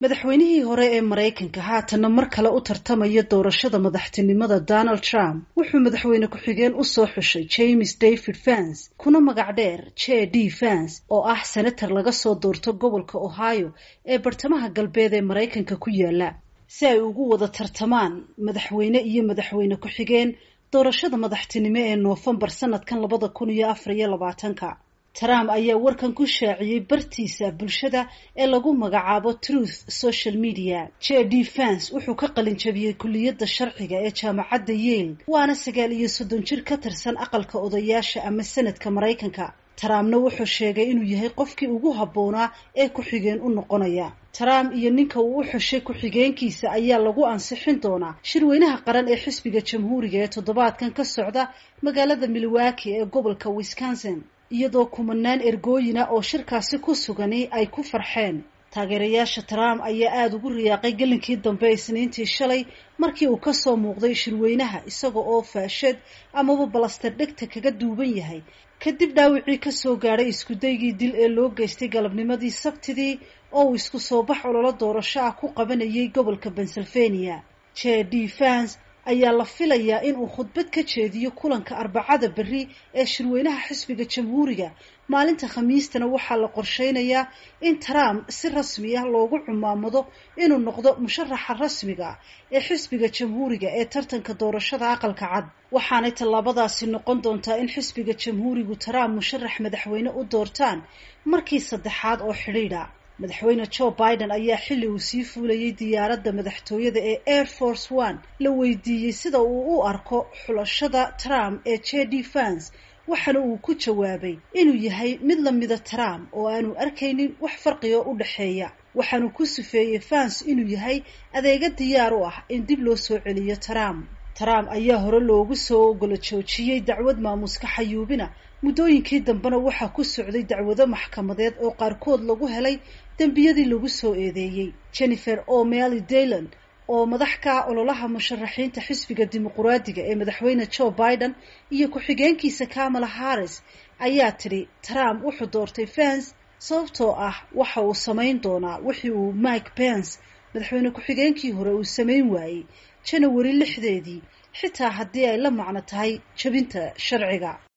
madaxweynihii hore ee maraykanka haatanna mar kale u tartamaya doorashada madaxtinimada donald trump wuxuu madaxweyne ku-xigeen usoo xushay james david vance kuna magac dheer j d vance oo ah senator laga soo doorto gobolka ohio ee bartamaha galbeed ee maraykanka ku yaala si ay ugu wada tartamaan madaxweyne iyo madaxweyne ku-xigeen doorashada madaxtinimo ee noofembar sanadkan labada kun iyo afar iyo labaatanka trump ayaa warkan ku shaaciyey bartiisa bulshada ee lagu magacaabo truth social media j d vance wuxuu ka qalin jabiyey kulliyadda sharciga ee jaamacadda yale waana sagaal iyo soddon jir ka tirsan aqalka odayaasha ama senadka maraykanka trumpna wuxuu sheegay inuu yahay qofkii ugu habboonaa ee ku-xigeen u noqonaya trump iyo ninka uu u xushay ku-xigeenkiisa ayaa lagu ansixin doonaa shirweynaha qaran ee xisbiga jamhuuriga ee toddobaadkan ka socda magaalada milwaukee ee gobolka wisconsin iyadoo kumanaan ergooyina oo shirkaasi ku sugani ay ku farxeen taageerayaasha trump ayaa aada ugu riyaaqay gelinkii dambe isniintii shalay markii uu kasoo muuqday shirweynaha isaga oo faashad amaba balaster dhegta kaga duuban yahay kadib dhaawicii kasoo gaadhay iskudaygii dil ee loo geystay galabnimadii sabtidii oo uu isku soo bax ololo doorasho ah ku qabanayay gobolka pennsylvania j d vance ayaa la filayaa inuu khudbad ka jeediyo kulanka arbacada berri ee shirweynaha xisbiga jamhuuriga maalinta khamiistana waxaa la qorsheynayaa in trump si rasmi ah loogu cumaamado inuu noqdo musharaxa rasmiga ee xisbiga jamhuuriga ee tartanka doorashada aqalka cad waxaanay tallaabadaasi noqon doontaa in xisbiga jamhuurigu trump musharax madaxweyne u doortaan markii saddexaad oo xidhiidha madaxweyne joe biden ayaa xilli uu sii fuulayay diyaaradda madaxtooyada ee air force one la weydiiyey sida uu u arko xulashada trump ee j d vance waxaana uu ku jawaabay inuu yahay mid lamida trump oo aanu arkaynin wax farqiga u dhexeeya waxaanu ku sifeeyey vance inuu yahay adeega diyaar u ah in dib loo soo celiyo trump trump ayaa hore loogu soo ogolo joojiyey dacwad maamuska xayuubina muddooyinkii dambena waxaa ku socday dacwado maxkamadeed oo qaarkood lagu helay dembiyadii lagu soo eedeeyey jennifer o'malley daylan oo madax ka ah ololaha musharaxiinta xisbiga dimuquraadiga ee madaxweyne joe biden iyo ku-xigeenkiisa kamala harris ayaa tidhi trump wuxuu doortay vance sababtoo ah waxa uu samayn doonaa wixii uu mike pence madaxweyne ku-xigeenkii hore uu samayn waayey janawari lixdeedii xitaa haddii ay la macno tahay jabinta sharciga